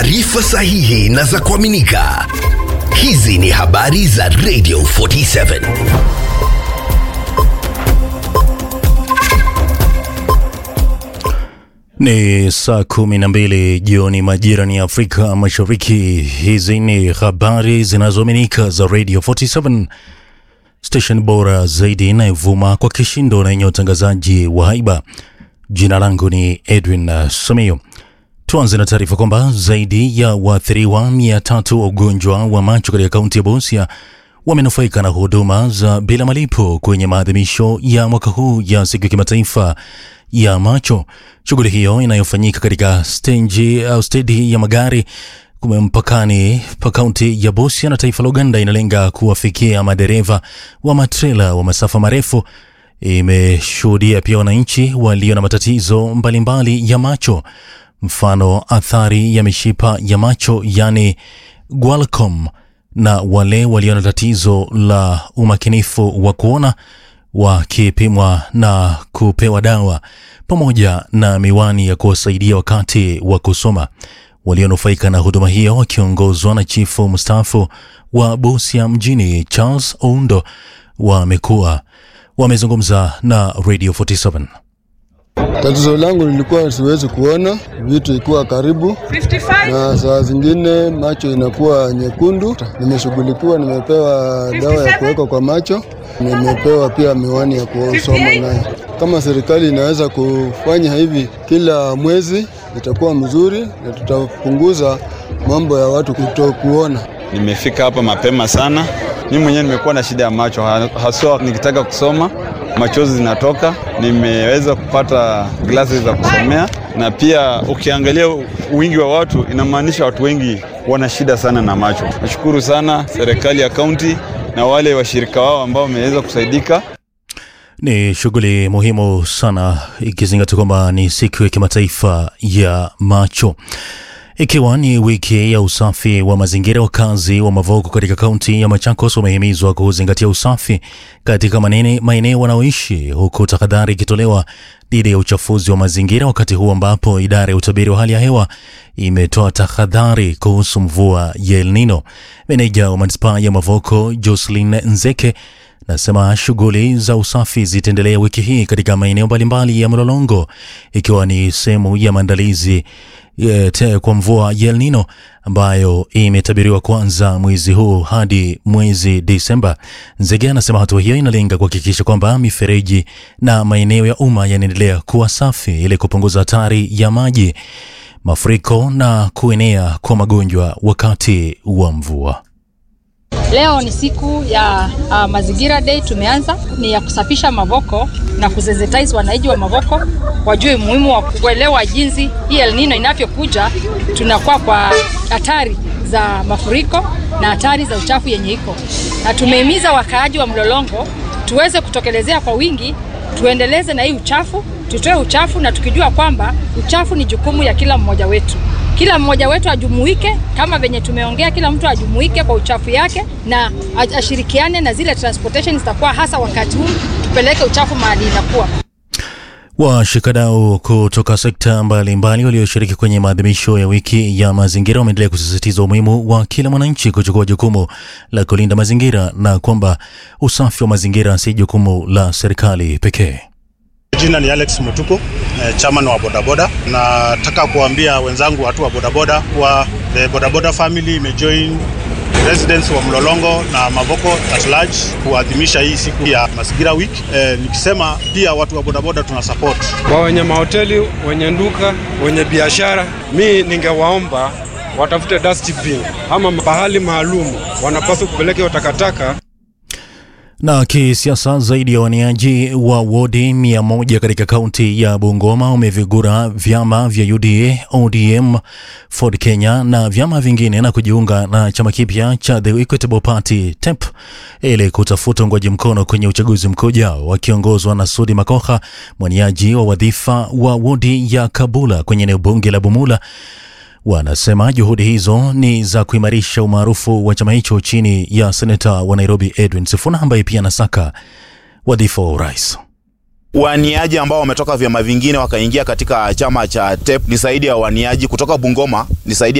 taarifa sahihi na za kuaminika. Hizi ni habari za Radio 47. Ni saa kumi na mbili jioni majira ni Afrika Mashariki. Hizi ni habari zinazoaminika za Radio 47 station bora zaidi inayovuma kwa kishindo na yenye utangazaji wa haiba. Jina langu ni Edwin uh, Samio. Tuanze na taarifa kwamba zaidi ya waathiriwa mia tatu wa ugonjwa wa macho katika kaunti ya Busia wamenufaika na huduma za bila malipo kwenye maadhimisho ya mwaka huu ya siku ya kimataifa ya macho. Shughuli hiyo inayofanyika katika stendi au stedi ya magari mpakani pa kaunti ya Busia na taifa la Uganda inalenga kuwafikia madereva wa matrela wa masafa marefu. Imeshuhudia pia wananchi walio na matatizo mbalimbali mbali ya macho, mfano athari ya mishipa ya macho yani glaucom, na wale walio na tatizo la umakinifu wa kuona wakipimwa na kupewa dawa pamoja na miwani ya kuwasaidia wakati wa kusoma. Walionufaika na huduma hiyo wakiongozwa na chifu mstaafu wa Busia mjini Charles Oundo wamekuwa wamezungumza na Radio 47. Tatizo langu lilikuwa siwezi kuona vitu ikiwa karibu, na saa zingine macho inakuwa nyekundu. Nimeshughulikiwa, nimepewa dawa ya kuweka kwa macho, nimepewa pia miwani ya kusoma nayo. Kama serikali inaweza kufanya hivi kila mwezi, itakuwa mzuri na tutapunguza mambo ya watu kutokuona. Nimefika hapa mapema sana. Mimi mwenyewe nimekuwa na shida ya macho, haswa nikitaka kusoma machozi zinatoka. Nimeweza kupata glasi za kusomea, na pia ukiangalia wingi wa watu, inamaanisha watu wengi wana shida sana na macho. Nashukuru sana serikali ya kaunti na wale washirika wao ambao wameweza kusaidika. Ni shughuli muhimu sana ikizingatia kwamba ni siku ya kimataifa ya macho. Ikiwa ni wiki ya usafi wa mazingira, wakazi wa Mavoko katika kaunti ya Machakos wamehimizwa kuzingatia usafi katika maeneo wanaoishi, huku tahadhari ikitolewa dhidi ya uchafuzi wa mazingira, wakati huu ambapo idara ya utabiri wa hali ya hewa imetoa tahadhari kuhusu mvua ya El Nino. Meneja wa manispaa ya Mavoko Jocelyn Nzeke nasema shughuli za usafi zitaendelea wiki hii katika maeneo mbalimbali ya Mlolongo, ikiwa ni sehemu ya maandalizi kwa mvua ya El Nino ambayo imetabiriwa kuanza mwezi huu hadi mwezi Disemba. Nzege anasema hatua hiyo inalenga kuhakikisha kwamba mifereji na maeneo ya umma yanaendelea kuwa safi ili kupunguza hatari ya maji, mafuriko na kuenea kwa magonjwa wakati wa mvua. Leo ni siku ya uh, mazingira day. Tumeanza ni ya kusafisha Mavoko na kusensitize wananchi wa Mavoko wajue umuhimu wa kuelewa jinsi hii El Nino inavyokuja, tunakuwa kwa hatari za mafuriko na hatari za uchafu yenye iko, na tumehimiza wakaaji wa Mlolongo tuweze kutokelezea kwa wingi, tuendeleze na hii uchafu, tutoe uchafu na tukijua kwamba uchafu ni jukumu ya kila mmoja wetu kila mmoja wetu ajumuike, kama venye tumeongea, kila mtu ajumuike kwa uchafu yake na ashirikiane na zile transportation zitakuwa, hasa wakati huu tupeleke uchafu mahali inakuwa. Washikadau kutoka sekta mbalimbali walioshiriki kwenye maadhimisho ya wiki ya mazingira wameendelea kusisitiza umuhimu wa kila mwananchi kuchukua jukumu la kulinda mazingira na kwamba usafi wa mazingira si jukumu la serikali pekee. Jina ni Alex Mutuku, eh, chairman wa bodaboda. Nataka kuambia wenzangu watu wa bodaboda kuwa the bodaboda family imejoin residents wa Mlolongo na Mavoko at large kuadhimisha hii siku ya mazingira week. Eh, nikisema pia watu wa bodaboda tuna support kwa wenye mahoteli, wenye nduka, wenye biashara. Mi ningewaomba watafute dustbin ama pahali maalum wanapaswa kupeleka takataka Na kisiasa, zaidi ya waniaji wa wodi mia moja katika kaunti ya Bungoma wamevigura vyama vya UDA, ODM, Ford Kenya na vyama vingine na kujiunga na chama kipya cha The Equitable Party TEP ili kutafuta uungwaji mkono kwenye uchaguzi mkuu ujao, wakiongozwa na Sudi Makoha, mwaniaji wa wadhifa wa wodi ya Kabula kwenye eneo bunge la Bumula. Wanasema juhudi hizo ni za kuimarisha umaarufu wa chama hicho chini ya seneta wa Nairobi Edwin Sifuna ambaye pia anasaka wadhifa wa urais. Waniaji ambao wametoka vyama vingine wakaingia katika chama cha TEP ni zaidi ya waniaji kutoka Bungoma, ni zaidi